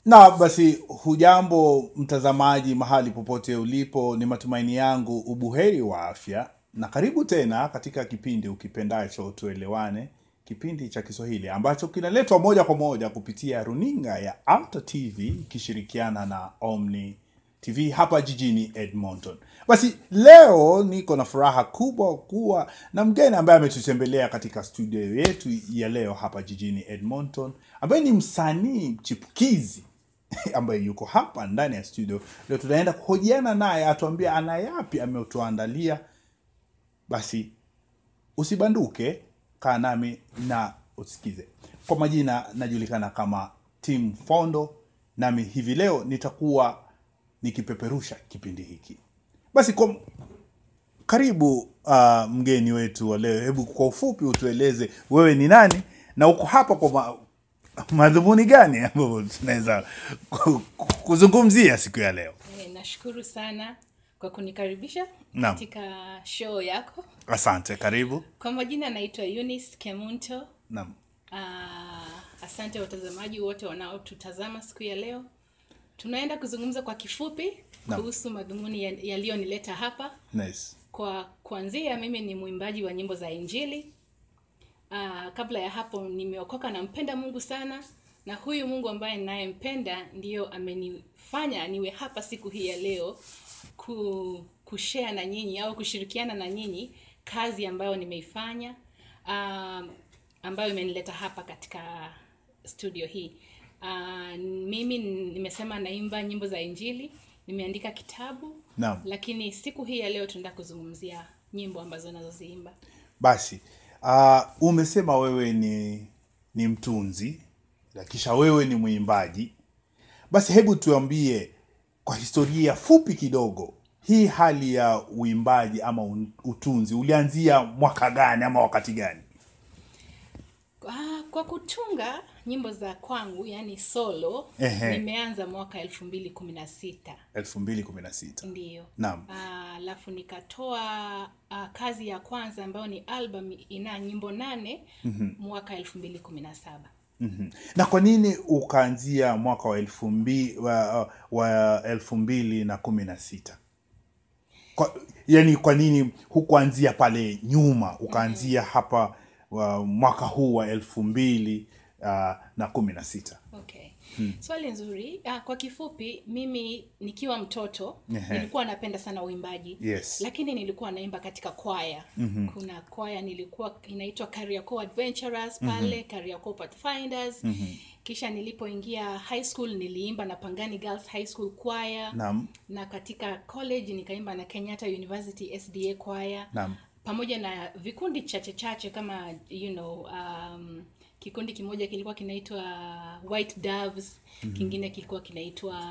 na basi hujambo mtazamaji mahali popote ulipo ni matumaini yangu ubuheri wa afya na karibu tena katika kipindi ukipendacho tuelewane kipindi cha kiswahili ambacho kinaletwa moja kwa moja kupitia runinga ya Alta tv ikishirikiana na omni tv hapa jijini edmonton basi leo niko na furaha kubwa kuwa na mgeni ambaye ametutembelea katika studio yetu ya leo hapa jijini edmonton ambaye ni msanii chipukizi ambaye yuko hapa ndani ya studio leo tunaenda kuhojiana naye atuambia ana yapi ametuandalia basi usibanduke kaa nami na usikize kwa majina najulikana kama tim fondo nami hivi leo nitakuwa nikipeperusha kipindi hiki basi kwa karibu uh, mgeni wetu wa leo hebu kwa ufupi utueleze wewe ni nani na uko hapa kwa ma, madhumuni gani ambayo tunaweza ku- ku- kuzungumzia siku ya leo Eh, nashukuru sana kwa kunikaribisha Naam. katika show yako asante karibu kwa majina naitwa Eunice kemunto naam uh, asante watazamaji wote wanaotutazama siku ya leo tunaenda kuzungumza kwa kifupi Naam. kuhusu madhumuni ya- yaliyonileta hapa nice kwa kuanzia mimi ni mwimbaji wa nyimbo za injili uh, kabla ya hapo nimeokoka nampenda mungu sana na huyu mungu ambaye ninayempenda ndiyo amenifanya niwe hapa siku hii ya leo ku, kushare na nyinyi au kushirikiana na nyinyi kazi ambayo nimeifanya um, ambayo imenileta hapa katika studio hii uh, mimi nimesema naimba nyimbo za injili nimeandika kitabu Naam. lakini siku hii ya leo tunaenda kuzungumzia nyimbo ambazo nazoziimba basi uh, umesema wewe ni ni mtunzi na kisha wewe ni mwimbaji basi hebu tuambie kwa historia fupi kidogo hii hali ya uimbaji ama un- utunzi ulianzia mwaka gani ama wakati gani Ah, kwa kutunga nyimbo za kwangu yani solo Ehe. nimeanza mwaka elfu mbili kumi na sita 2016 ndiyo Naam. Ah, alafu nikatoa uh, kazi ya kwanza ambayo ni album ina nyimbo nane mm-hmm. mwaka elfu mbili kumi na saba mm-hmm. na kwa nini ukaanzia mwaka wa elfu mbili wa, wa elfu mbili na kumi na sita kwa, yani kwa nini hukuanzia pale nyuma ukaanzia hapa wa, mwaka huu wa elfu mbili uh, na kumi na sita okay swali nzuri uh, kwa kifupi mimi nikiwa mtoto Ehe. nilikuwa napenda sana uimbaji Yes. lakini nilikuwa naimba katika kwaya mm-hmm. kuna kwaya nilikuwa inaitwa Kariakoo Adventurers pale mm-hmm. Kariakoo Pathfinders mm-hmm. kisha nilipoingia high school niliimba na Pangani Girls High School kwaya Naam. na katika college nikaimba na Kenyatta University SDA kwaya Naam. pamoja na vikundi chache chache kama you know um, kikundi kimoja kilikuwa kinaitwa white doves mm-hmm. kingine kilikuwa kinaitwa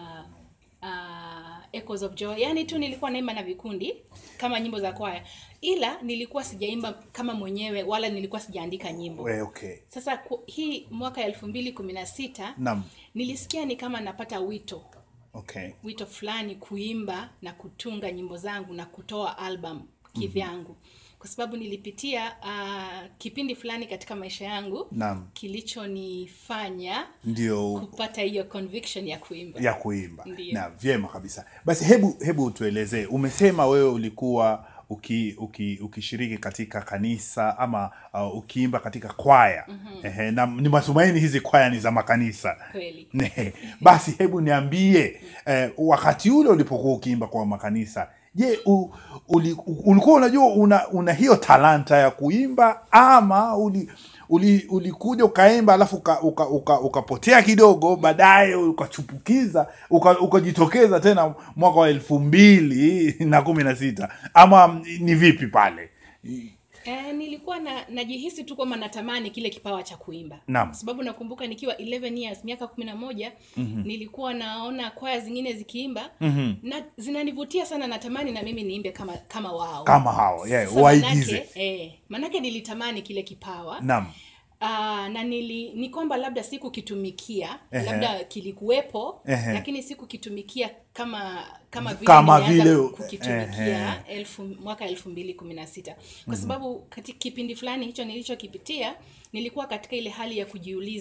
uh, echoes of joy yaani tu nilikuwa naimba na vikundi kama nyimbo za kwaya ila nilikuwa sijaimba kama mwenyewe wala nilikuwa sijaandika nyimbo We, okay sasa ku, hii mwaka elfu mbili kumi na sita Naam. nilisikia ni kama napata wito okay wito fulani kuimba na kutunga nyimbo zangu na kutoa album kivyangu kwa sababu nilipitia uh, kipindi fulani katika maisha yangu Naam. kilichonifanya ndio kupata hiyo conviction ya kuimba ya kuimba Ndiyo. na vyema kabisa basi hebu hebu tuelezee umesema wewe ulikuwa uki, uki, ukishiriki katika kanisa ama uh, ukiimba katika kwaya mm-hmm. Ehe, na ni matumaini hizi kwaya ni za makanisa kweli Ne, basi hebu niambie eh, wakati ule ulipokuwa ukiimba kwa makanisa je u, uli, u- ulikuwa unajua una, una hiyo talanta ya kuimba ama uli uli- ulikuja ukaimba alafu ukapotea uka, uka, ukapotea kidogo baadaye ukachupukiza uka- ukajitokeza tena mwaka wa elfu mbili na kumi na sita ama ni vipi pale Eh, nilikuwa na najihisi tu kwamba natamani kile kipawa cha kuimba Naam. kwa sababu nakumbuka nikiwa 11 years miaka kumi na moja mm-hmm. nilikuwa naona kwaya zingine zikiimba mm-hmm. na zinanivutia sana natamani na mimi niimbe kama kama wao kama hao yeah, Sasa waigize manake, eh, manake nilitamani kile kipawa naam Uh, na nili ni kwamba labda sikukitumikia Ehe. labda kilikuwepo Ehe. lakini sikukitumikia kama kama vile Kama nilianza vile- kukitumikia elfu, mwaka elfu mbili kumi na sita kwa sababu katika kipindi fulani hicho nilichokipitia nilikuwa katika ile hali ya kujiuliza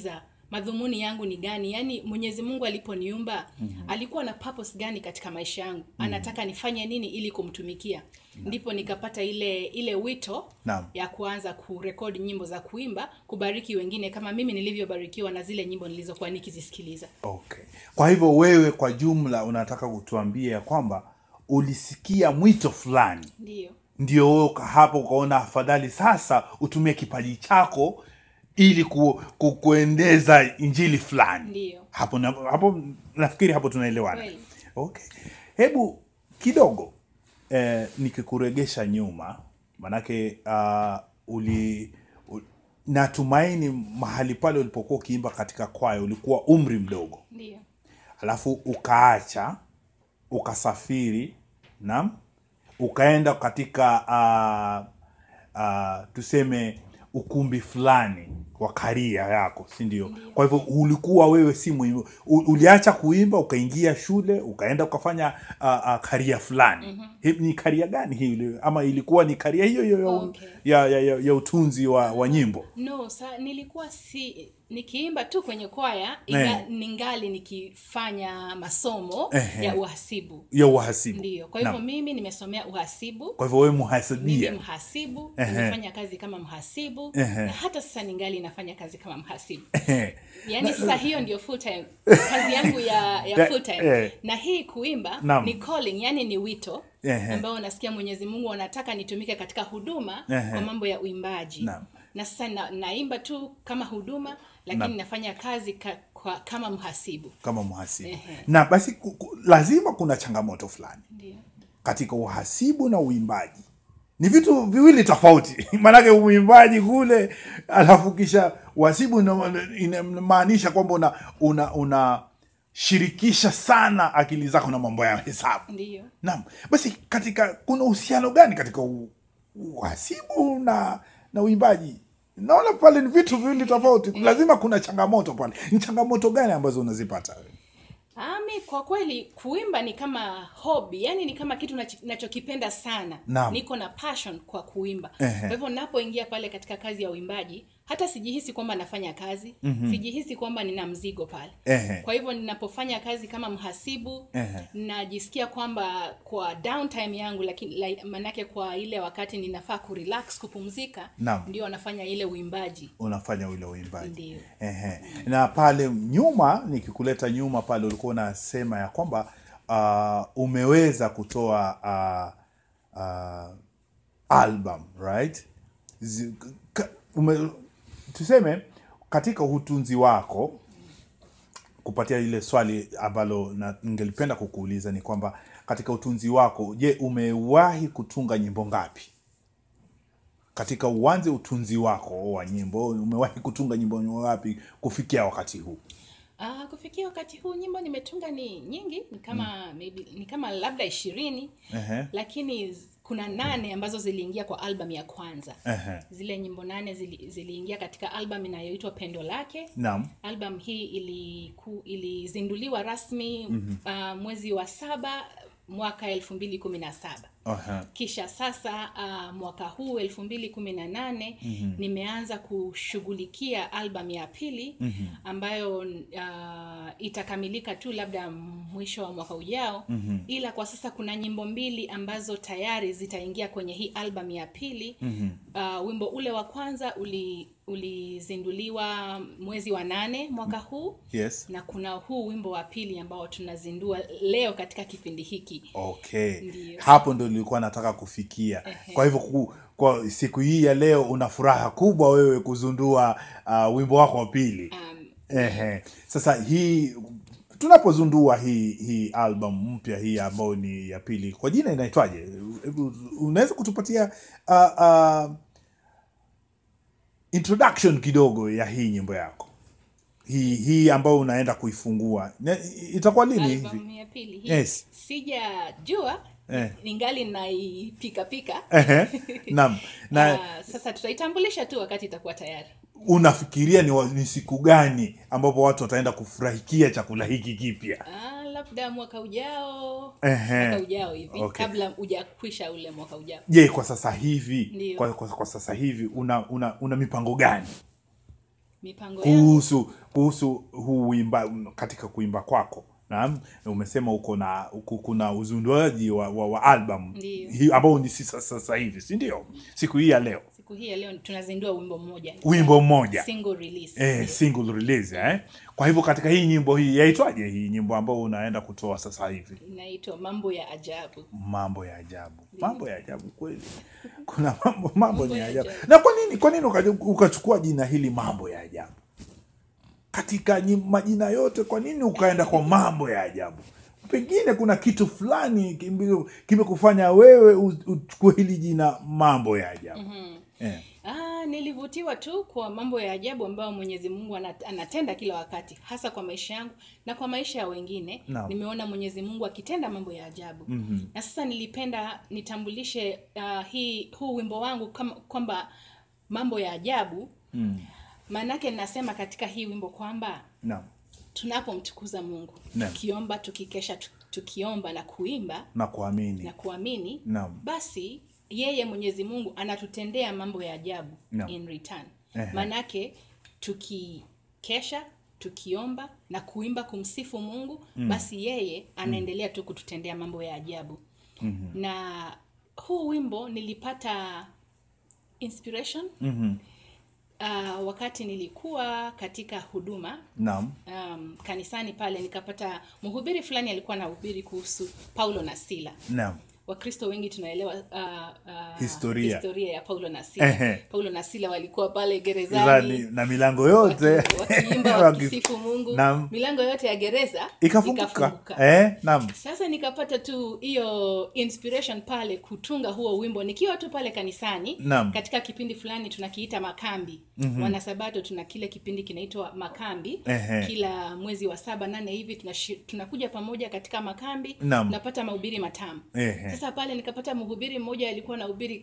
madhumuni yangu ni gani yaani mwenyezi mungu aliponiumba mm-hmm. alikuwa na purpose gani katika maisha yangu mm-hmm. anataka nifanye nini ili kumtumikia ndipo nikapata ile ile wito Naam. ya kuanza kurekodi nyimbo za kuimba kubariki wengine kama mimi nilivyobarikiwa na zile nyimbo nilizokuwa nikizisikiliza okay kwa hivyo wewe kwa jumla unataka kutuambia ya kwamba ulisikia mwito fulani ndiyo ndio wewe uka- hapo ukaona afadhali sasa utumie kipaji chako ili ku, ku, kuendeza injili fulani ndiyo hapo na, hapo nafikiri hapo tunaelewana Kweli. okay hebu kidogo eh, nikikuregesha nyuma manake uh, uli u, natumaini mahali pale ulipokuwa ukiimba katika kwaya ulikuwa umri mdogo ndiyo alafu ukaacha ukasafiri naam ukaenda katika uh, uh, tuseme ukumbi fulani wa karia yako si ndio kwa hivyo ulikuwa wewe si muhimu U- uliacha kuimba ukaingia shule ukaenda ukafanya uh, uh, karia fulani mm-hmm. ni karia gani hii ili- ama ilikuwa ni karia hiyo hiyo ya, Okay. ya, ya, ya, ya utunzi wa, wa nyimbo no sa nilikuwa si nikiimba tu kwenye kwaya inga, Eh. ningali nikifanya masomo Ehe. ya uhasibu ya uhasibu ndiyo kwa hivyo Naam. mimi nimesomea uhasibu kwa hivyo wewe mimi muhasibia mhasibu Ehe. nimefanya kazi kama mhasibu Ehe. na hata sasa ningali nafanya kazi kama mhasibu Ehe. yaani sasa hiyo ndio full time kazi yangu ya, ya Da- full time eh. na hii kuimba Naam. ni calling yani ni wito Ehe. ambao nasikia mwenyezi mungu anataka nitumike katika huduma Ehe. kwa mambo ya uimbaji Naam. na sasa na, naimba tu kama huduma lakini Naam. nafanya kazi ka, kwa, kama mhasibu kama mhasibu Ehe. na basi ku, ku, lazima kuna changamoto fulani ndio katika uhasibu na uimbaji ni vitu viwili tofauti maanake uimbaji kule alafu kisha uhasibu ina- inamaanisha kwamba una una unashirikisha sana akili zako na mambo ya hesabu ndio naam basi katika kuna uhusiano gani katika u- uhasibu na na uimbaji naona pale ni vitu viwili tofauti lazima kuna changamoto pale ni changamoto gani ambazo unazipata Ami, kwa kweli kuimba ni kama hobby, yani ni kama kitu nachi- nachokipenda sana. Naam. Niko na passion kwa kuimba. Ehe. Kwa hivyo napoingia pale katika kazi ya uimbaji, hata sijihisi kwamba nafanya kazi, mm-hmm. sijihisi kwamba nina mzigo pale. Ehe. Kwa hivyo ninapofanya kazi kama mhasibu, Ehe. najisikia kwamba kwa downtime yangu, lakini like, manake kwa ile wakati ninafaa kurelax, kupumzika, Naam. ndio nafanya ile uimbaji. unafanya ule uimbaji Ndio. Ehe. na pale nyuma nikikuleta nyuma pale ulikuwa unasema ya kwamba uh, umeweza kutoa uh, uh, album right Zi, ka, ume, tuseme katika utunzi wako kupatia ile swali ambalo na- ningelipenda kukuuliza ni kwamba katika utunzi wako je umewahi kutunga nyimbo ngapi katika uwanze utunzi wako wa nyimbo umewahi kutunga nyimbo ngapi kufikia wakati huu Ah, kufikia wakati huu nyimbo nimetunga ni nyingi ni kama maybe, ni kama labda ishirini Ehe. lakini z- kuna nane ambazo ziliingia kwa album ya kwanza Ehe. zile nyimbo nane zili, ziliingia katika album inayoitwa pendo lake naam album hii iliku, ilizinduliwa rasmi mm-hmm. uh, mwezi wa saba mwaka elfu mbili kumi na saba Aha. kisha sasa uh, mwaka huu elfu mbili kumi na nane mm-hmm. nimeanza kushughulikia album ya pili mm-hmm. ambayo uh, itakamilika tu labda mwisho wa mwaka ujao mm-hmm. ila kwa sasa kuna nyimbo mbili ambazo tayari zitaingia kwenye hii album ya pili mm-hmm. uh, wimbo ule wa kwanza uli ulizinduliwa mwezi wa nane mwaka huu yes na kuna huu wimbo wa pili ambao tunazindua leo katika kipindi hiki okay Ndiyo. hapo ndo nilikuwa nataka kufikia kwa hivyo ku, kwa siku hii ya leo una furaha kubwa wewe kuzundua uh, wimbo wako wa pili um, Ehe. Sasa hii tunapozundua hii hii album mpya hii ambayo ni ya pili, kwa jina inaitwaje? Hebu Unaweza kutupatia uh, uh, introduction kidogo ya hii nyimbo yako hii hii ambayo unaenda kuifungua Na- itakuwa lini hivi? albamu ya pili hii Yes. sijajua Eh. ningali naipikapika Ehe. Naam. Na Ah, sasa tutaitambulisha tu wakati itakuwa tayari unafikiria ni, wa- ni siku gani ambapo watu wataenda kufurahikia chakula hiki kipya? ah, labda mwaka ujao Ehe. mwaka ujao hivi Okay. kabla ujakwisha ule mwaka ujao je kwa sasa hivi Ndiyo. kwa, kwa, kwa sasa hivi una una, una mipango gani mipango yangu kuhusu kuhusu huu uimba katika kuimba kwako naam umesema uko na uko, kuna uzinduaji wa, wa, wa album Ndiyo. hii ambao ni sasa sasa hivi si ndio siku hii ya leo siku hii ya leo tunazindua wimbo mmoja wimbo mmoja single release eh, single release eh? kwa hivyo katika hii nyimbo hii yaitwaje hii nyimbo ambao unaenda kutoa sasa hivi inaitwa mambo ya ajabu mambo ya ajabu mambo ya ajabu kweli kuna mambo mambo ni ya ya ajabu ajabu. na kwa nini kwa nini ukaja- ukachukua jina hili mambo ya ajabu katika nyi- majina yote kwa nini ukaenda kwa mambo ya ajabu pengine kuna kitu fulani kimbi- kimekufanya wewe u- uchukue hili jina mambo ya ajabu eh. Ah, nilivutiwa tu kwa mambo ya ajabu ambayo Mwenyezi Mungu ana- anatenda kila wakati, hasa kwa maisha yangu na kwa maisha ya wengine. Naam. Nimeona Mwenyezi Mungu akitenda mambo ya ajabu mm-hmm. na sasa nilipenda nitambulishe uh, hii huu wimbo wangu kama kwamba mambo ya ajabu mm. maanake ninasema katika hii wimbo kwamba naam tunapomtukuza Mungu Naam. tukiomba, tukikesha, tu- tukiomba na kuimba na kuamini na kuamini Naam. basi yeye mwenyezi mungu anatutendea mambo ya ajabu Naam. in return Ehe. maanake tukikesha tukiomba na kuimba kumsifu mungu mm. basi yeye anaendelea tu kututendea mambo ya ajabu mm-hmm. na huu wimbo nilipata inspiration mm-hmm. uh, wakati nilikuwa katika huduma naam um, kanisani pale nikapata mhubiri fulani alikuwa anahubiri kuhusu paulo na sila naam wakristo wengi tunaelewa uh, uh, Historia. historia ya paulo na sila Ehe. paulo na sila walikuwa pale Zani, gerezani na milango yote waki- wakiimba Waki- wakisifu mungu Naam. milango yote ya gereza ikafunguka eh, naam sasa nikapata tu hiyo inspiration pale kutunga huo wimbo nikiwa tu pale kanisani Naam. katika kipindi fulani tunakiita makambi mm-hmm. wanasabato tuna kile kipindi kinaitwa makambi Ehe. kila mwezi wa saba nane hivi tunashi, tunakuja pamoja katika makambi Naam. tunapata mahubiri matamu Ehe. sasa pale nikapata mhubiri mmoja alikuwa na hubiri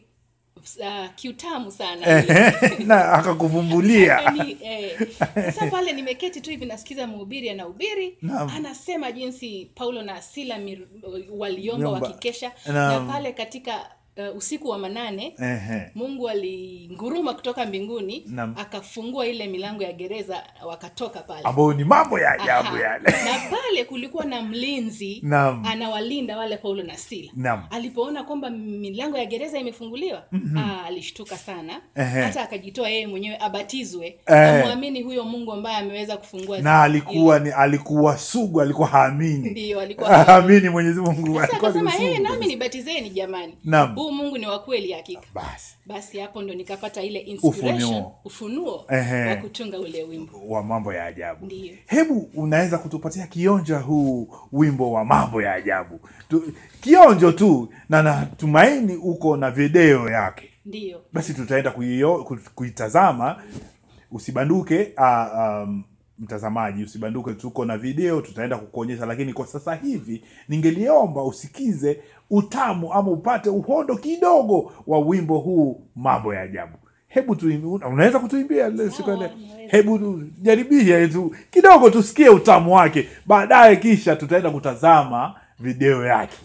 uh, kiutamu sana na akakuvumbulia Yaani, eh, sasa pale nimeketi tu hivi nasikiza mhubiri anahubiri Naam. anasema jinsi paulo na sila mir, waliomba Nyomba. wakikesha Naam. na pale katika uh, usiku wa manane Ehe. mungu alinguruma kutoka mbinguni Naam. akafungua ile milango ya gereza wakatoka pale ambayo ni mambo ya ajabu Aha. yale na pale kulikuwa na mlinzi Naam. anawalinda wale paulo na sila Naam. alipoona kwamba milango ya gereza imefunguliwa mm-hmm. alishtuka sana Ehe. hata akajitoa yeye mwenyewe abatizwe Eh. amwamini huyo mungu ambaye ameweza kufungua na alikuwa ni alikuwa sugu alikuwa haamini ndio alikuwa haamini mwenyezi mungu sasa alikuwa ni akasema hey, msugu nami kabisa." nibatizeni jamani Naam. huu mungu ni wa kweli hakika basi basi hapo ndo nikapata ile inspiration Ufunuo. ufunuo Ehe. wa kutunga ule wimbo wa mambo ya ajabu Ndiyo. hebu unaweza kutupatia kionja huu wimbo wa mambo ya ajabu tu, kionjo tu na natumaini uko na video yake ndiyo basi tutaenda kuio- ku- kuitazama usibanduke uh, um, mtazamaji usibanduke tuko na video tutaenda kukuonyesha lakini kwa sasa hivi ningeliomba usikize utamu ama upate uhondo kidogo wa wimbo huu mambo ya ajabu hebu tuimbi, una- unaweza kutuimbia le- siku ya leo? naweza. hebu tu- jaribia tu kidogo tusikie utamu wake baadaye kisha tutaenda kutazama video yake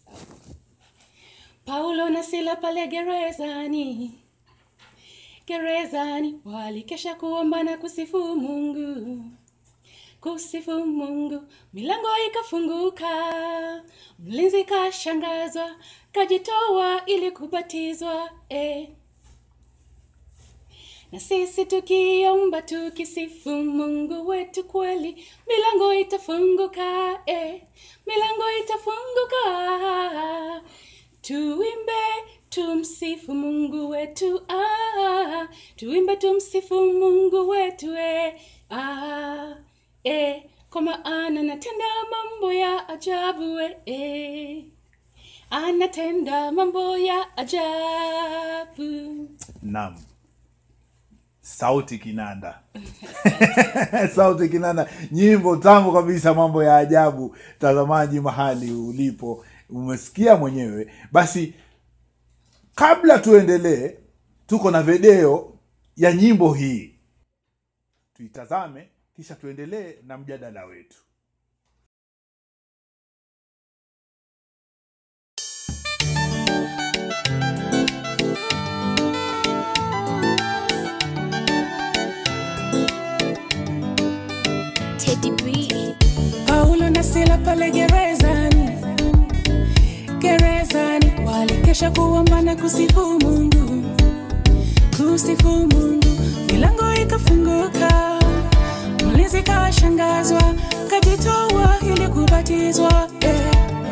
paulo na sila pale gerezani gerezani walikesha kuomba na kusifu mungu kusifu mungu milango ikafunguka mlinzi kashangazwa kajitoa ili kubatizwa eh. na sisi tukiomba tukisifu mungu wetu kweli milango itafunguka eh. milango itafunguka tuimbe tumsifu mungu wetu ah. tuimbe tumsifu mungu wetu eh. ah. eh. kwa maana anatenda mambo ya ajabu eh. eh. anatenda mambo ya ajabu Naam. Sauti Kinanda. Sauti Kinanda, nyimbo tamu kabisa, mambo ya ajabu. Mtazamaji mahali ulipo, umesikia mwenyewe. Basi kabla tuendelee, tuko na video ya nyimbo hii, tuitazame kisha tuendelee na mjadala wetu. Eddie B. Paulo na Sila pale gerezani, gerezani walikesha kuomba na kusifu Mungu, kusifu Mungu, milango ikafunguka, mlinzi kashangazwa, kajitoa ili kubatizwa eh.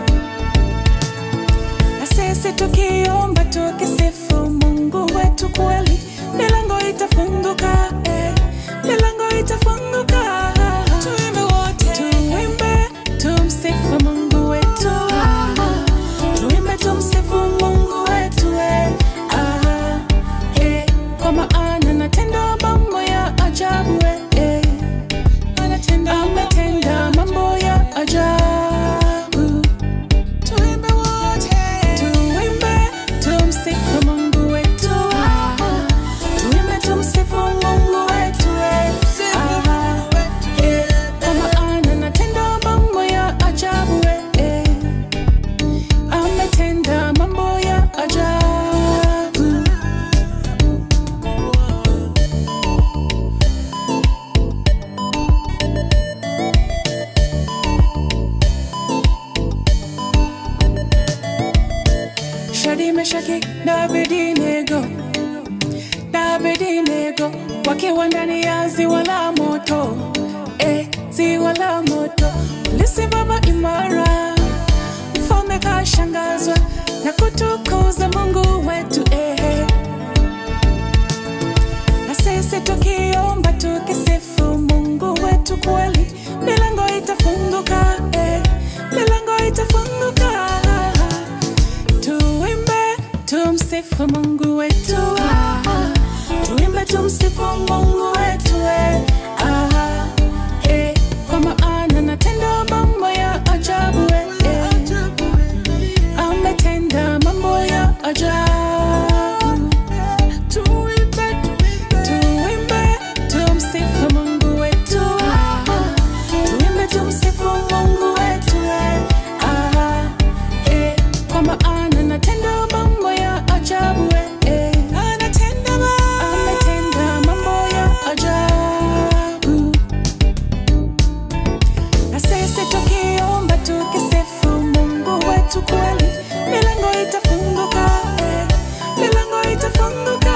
Na sisi tukiomba tukisifu Mungu wetu kweli, milango itafunguka eh, milango itafunguka. Tuimbe wote, tuimbe tumsifu Mungu wetu, tuimbe tumsifu Mungu wetu eh, ah, eh, kwa maana anatenda mambo ya ajabu eh, eh, ametenda mambo ya ajabu tuimbe wote tuimbe tumsifu mungu wetu tuimbe tumsifu mungu wetu Ah, eh, kwa maana anatenda mambo ya ajabu eh, eh. ametenda mambo ya ajabu Shadi Meshaki na Abednego, na Abednego wakiwa ndani ya ziwa la moto, eh, ziwa la moto walisimama imara, mfalme kashangazwa na kutukuza Mungu wetu eh. Na sisi tukiomba tukisifu Mungu wetu kweli, milango itafunguka eh, milango itafunguka tuimbe tumsifu mungu wetu ah, tuimbe tumsifu mungu wetu eh, ah, eh, kwa maana natenda mambo ya ajabu eh, eh, ametenda mambo ya ajabu tuimbe tuimbe tumsifu mungu wetu ah, tuimbe tumsifu mungu wetu eh, ah, eh, kwa maana natenda mambo ya ajabu eh, eh. Anatenda ma- ametenda mambo ya ajabu na sisi tukiomba tukisifu mungu wetu kweli milango itafunguka eh, milango itafunguka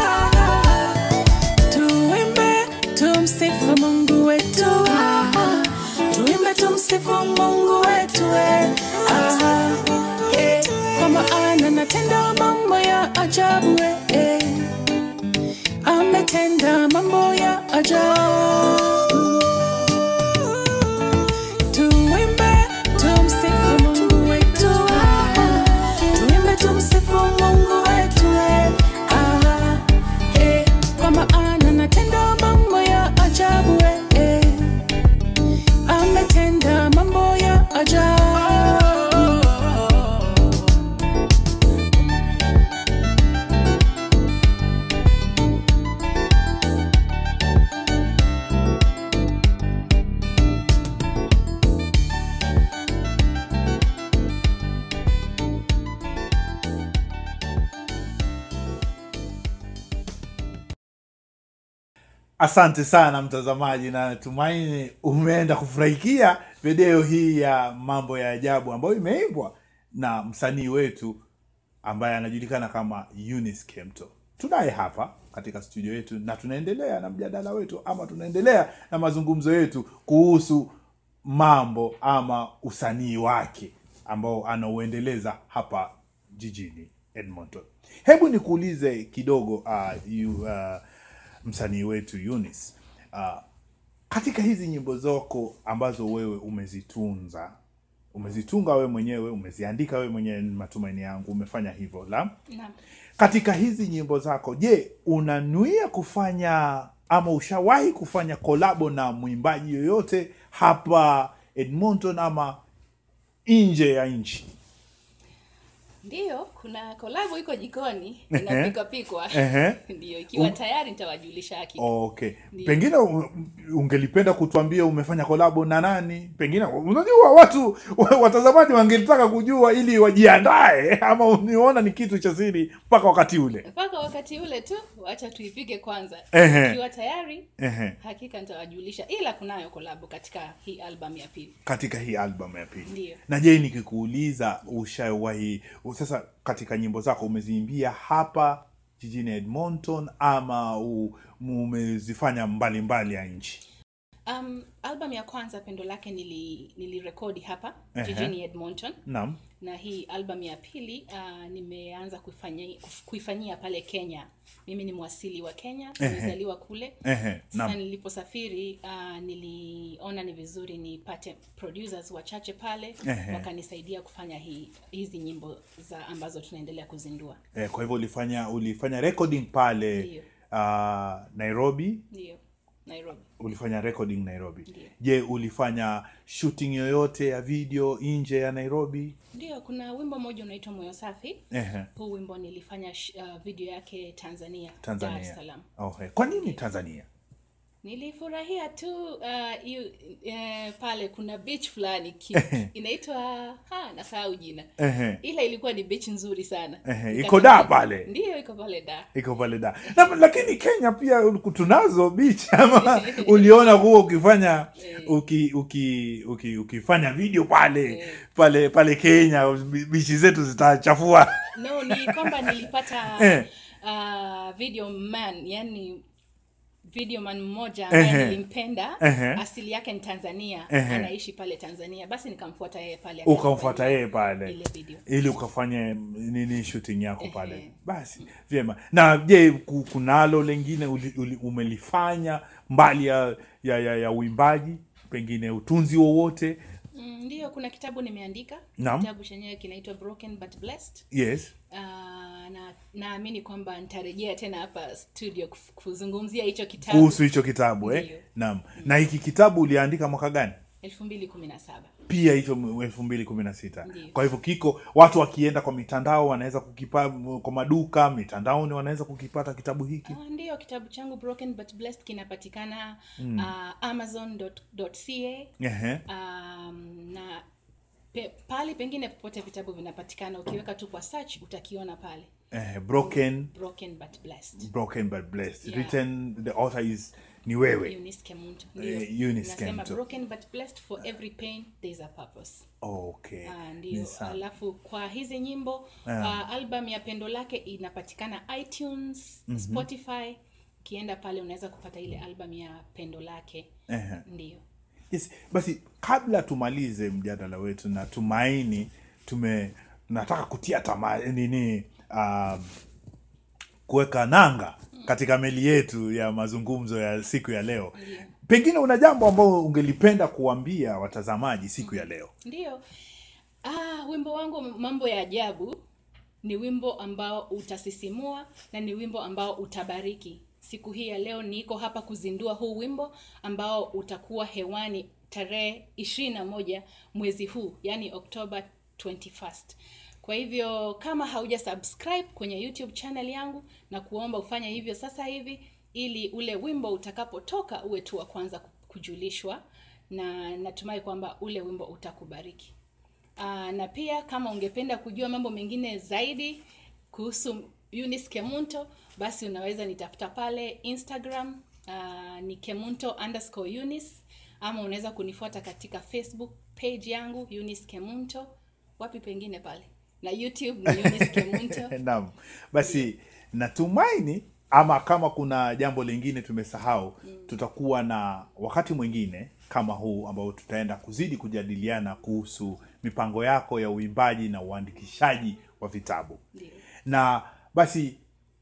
tuimbe tumsifu mungu wetu ah, tuimbe tumsifu mungu wetu eh, ah, eh, kwa maana natenda mambo ya ajabu eh, eh, ametenda mambo ya ajabu tuimbe tumsifu mungu wetu ah, tuimbe tumsifu mungu wetu eh, ah, eh, kwa maana natenda mambo ya ajabu eh, eh, ametenda mambo ya ajabu asante sana mtazamaji na natumaini umeenda kufurahikia video hii ya mambo ya ajabu ambayo imeimbwa na msanii wetu ambaye anajulikana kama Eunice Kemto tunaye hapa katika studio yetu na tunaendelea na mjadala wetu ama tunaendelea na mazungumzo yetu kuhusu mambo ama usanii wake ambao anauendeleza hapa jijini edmonton hebu nikuulize kidogo uh, you, uh, msanii wetu Eunice uh, katika hizi nyimbo zako ambazo wewe umezitunza umezitunga wewe mwenyewe umeziandika wewe mwenyewe ni matumaini yangu umefanya hivyo la Naam. katika hizi nyimbo zako je unanuia kufanya ama ushawahi kufanya kolabo na mwimbaji yoyote hapa edmonton ama nje ya nchi ndiyo kuna kolabo iko jikoni Ehe. inapikwa pikwa Ehe. ndiyo ikiwa tayari nitawajulisha hakika okay Ndiyo. pengine u- ungelipenda kutuambia umefanya kolabo na nani pengine unajua watu watazamaji wangelitaka kujua ili wajiandae ama uniona ni kitu cha siri mpaka wakati ule mpaka wakati ule tu wacha tuipige kwanza Ehe. ikiwa tayari Ehe. hakika nitawajulisha ila kunayo kolabo katika hii album ya pili katika hii album ya pili Ndiyo. na je nikikuuliza ushawahi sasa katika nyimbo zako umeziimbia hapa jijini edmonton ama u- umezifanya mbalimbali ya nchi um, album ya kwanza pendo lake nili nilirekodi hapa Ehe. jijini edmonton naam na hii album ya pili uh, nimeanza kuifanyia, kuifanyia pale kenya mimi ni mwasili wa kenya Ehe. nimezaliwa kule Ehe, sasa naam niliposafiri uh, niliona ni vizuri nipate producers wachache pale Ehe. wakanisaidia kufanya hii, hizi nyimbo za ambazo tunaendelea kuzindua eh, kwa hivyo ulifanya ulifanya recording pale Ndiyo. uh, nairobi ndio nairobi ulifanya recording nairobi Ndiyo. je ulifanya shooting yoyote ya video nje ya nairobi ndio kuna wimbo mmoja unaitwa moyo safi Ehe, huu wimbo nilifanya sh- uh, video yake tanzania dar es tanzania salaam okay. kwa nini tanzania nilifurahia tu uh, yu, eh, pale kuna beach fulani ki- inaitwa ha nasahau jina Ehe. ila ilikuwa ni beach nzuri sana Ehe, Nika- iko da pale ndiyo iko pale da iko pale da na, lakini kenya pia tunazo beach ama uliona huo ukifanya uki, uki, uki, ukifanya video pale pale pale kenya bichi zetu zitachafua no ni kwamba nilipata Eh. uh, video man yani video man mmoja Ehe. ambaye nilimpenda Ehe. asili yake ni tanzania Ehe. anaishi pale tanzania basi nikamfuata yeye pale ukamfuata akafanya yeye pale ile video ili ukafanye nini shooting yako pale Ehe. basi vyema na je ku- kunalo lengine uli, uli, umelifanya mbali ya ya, ya, ya uimbaji pengine utunzi wowote Mm, ndiyo kuna kitabu nimeandika Naam. kitabu chenyewe kinaitwa broken but blessed yes uh, na naamini kwamba nitarejea tena hapa studio kuf- kuzungumzia hicho kitabu kuhusu hicho kitabu eh? Ndiyo. naam na hiki kitabu uliandika mwaka gani elfu mbili kumi na saba pia hicho elfu mbili kumi na sita Ndiyo. kwa hivyo kiko watu wakienda kwa mitandao wanaweza kukipa kwa maduka mitandaoni wanaweza kukipata kitabu hiki uh, ndiyo kitabu changu broken but blessed kinapatikana mm. uh, amazon.ca Ehe. um, na pe, pali pengine popote vitabu vinapatikana ukiweka tu kwa search utakiona pale Eh, broken broken but blessed broken but blessed Yeah. written the author is ni wewe Eunice Kemunto Eh, Ndiyo. Eunice Nasema Kemunto. broken but blessed for every pain there is a purpose okay Ah, Ni ndio sawa. alafu kwa hizi nyimbo uh, album ya pendo lake inapatikana itunes spotify ukienda pale unaweza kupata ile album ya pendo lake Ehe. ndio yes basi kabla tumalize mjadala wetu na tumaini tume nataka kutia tama nini um, kuweka nanga katika meli yetu ya mazungumzo ya siku ya leo pengine una jambo ambao ungelipenda kuambia watazamaji siku ya leo ndio ah, wimbo wangu mambo ya ajabu ni wimbo ambao utasisimua na ni wimbo ambao utabariki siku hii ya leo niko hapa kuzindua huu wimbo ambao utakuwa hewani tarehe ishirini na moja mwezi huu yani oktoba 21st kwa hivyo kama hauja subscribe kwenye youtube channel yangu na kuomba ufanye hivyo sasa hivi ili ule wimbo utakapotoka uwe tu wa kwanza kujulishwa na natumai kwamba ule wimbo utakubariki uh, na pia kama ungependa kujua mambo mengine zaidi kuhusu Eunice Kemunto basi unaweza nitafuta pale Instagram uh, ni kemunto underscore Eunice ama unaweza kunifuata katika Facebook page yangu Eunice Kemunto wapi pengine pale na YouTube ni Eunice Kemunto naam basi natumaini ama kama kuna jambo lingine tumesahau tutakuwa na wakati mwingine kama huu ambao tutaenda kuzidi kujadiliana kuhusu mipango yako ya uimbaji na uandikishaji wa vitabu Ndiyo. na basi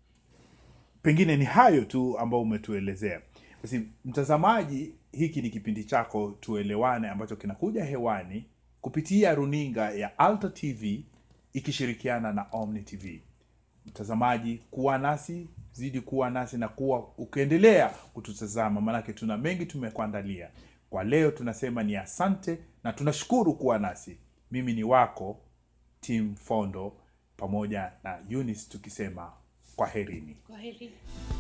pengine ni hayo tu ambao umetuelezea basi mtazamaji hiki ni kipindi chako tuelewane ambacho kinakuja hewani kupitia runinga ya alta tv ikishirikiana na omni tv mtazamaji kuwa nasi zidi kuwa nasi na kuwa ukiendelea kututazama maanake tuna mengi tumekuandalia kwa leo tunasema ni asante na tunashukuru kuwa nasi mimi ni wako tim fondo pamoja na Eunice tukisema kwaherini. Kwa heri.